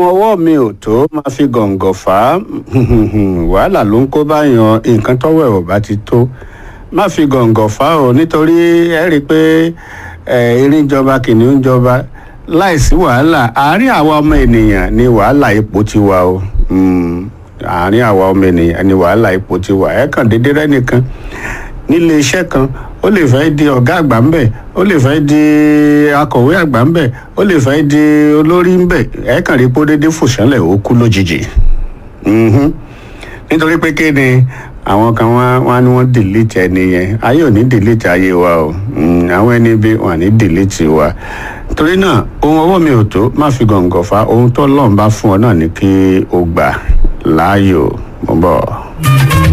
ọwọ́ mi ò tó máa fi gọ̀ǹgọ̀ fà á wàhálà ló ń kó báyàn nǹkan tọ́wọ́ ẹ̀ ò bá ti tó má fi gọ̀ǹgọ̀ fà á o nítorí ẹ rí i pé erin jọba kìnìún jọba láìsí wàhálà àárín àwa ọmọ ènìyàn ni wàhálà ipò ti wà o àárín àwa ọmọ ènìyàn ni wàhálà ipò ti wà ẹ kàn déédéé rẹ nìkan nílé iṣẹ́ kan ó lè fẹ́ di ọ̀gá àgbà ńbẹ̀ ó lè fẹ́ di akọ̀wé àgbà ńbẹ̀ ó lè fẹ́ di olórí ńbẹ̀ ẹ kàn rí pé ó déédéé fòṣánlẹ̀ ó kú lójijì nítorí pé kí ni àwọn kan wá wá ní wọ́n dìlítì ẹni yẹn ayé ò ní dìlítì ayé wa o àwọn ẹni bí wọn ní dìlítì wa torí náà ohun ọwọ́ mi ò tó má fi gọ̀ǹgọ̀ fa ohun tó lọ́n bá fún ọ náà ní kí o gbà láàyò mo bọ̀.